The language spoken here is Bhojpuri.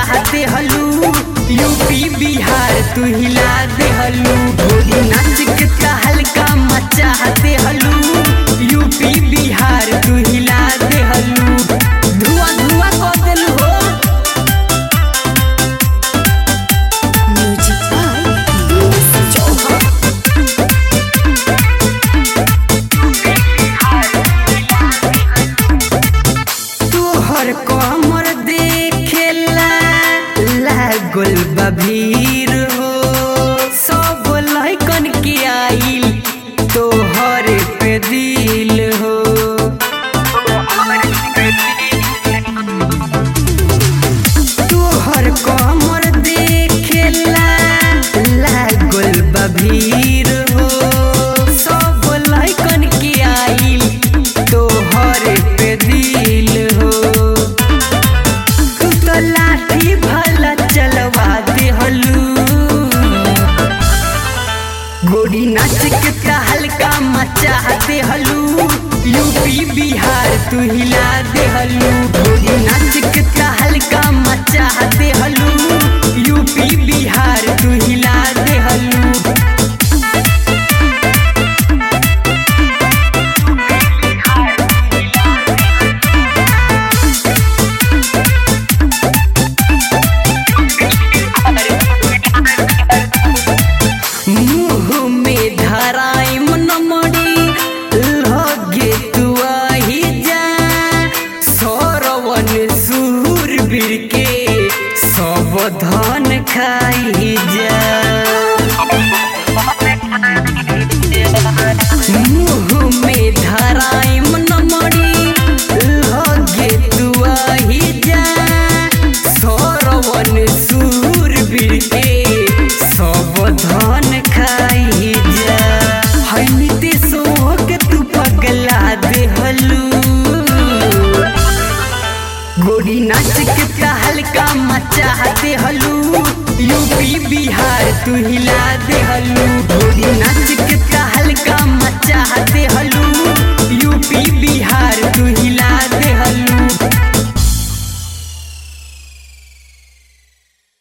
मचाते हलू यूपी बिहार तू हिला दे हलू गोरी नाच के हल्का मचाते हलू यूपी बिहार तू हिला दे हलू धुआं धुआं कर देलू हो म्यूजिक बाय चौहान तोहर कमर देखेला लागल बा भीड़ हो सब लइकन के आइल तोहर पे दिल हो तोहर कमर देखेला लागल बा भीड़ हो सब लइकन के आइल तोहर पे दिल हो तू तो लाठी भला चलवा दे हलू गोरी नाच के का हल्का मचा दे हलू यूपी बिहार तू हिला दे हलू गोरी नाच के का हल्का मचा दे हलू यूपी बिहार तू हिला दे हलू मुँह में धराई मनमड़ी लगे तू आही जा सरवन सूरबीर के सब धन खाई जा मुँह में धराई मनमड़ी लगे तू आही जा सरवन सूरबीर के सब धन खाई जा है नीतीशो के तू पगला दे हलू गोरी नाच के का हल्का मचा दे हलू यूपी बिहार तू हिला दे हलू गोरी नाच के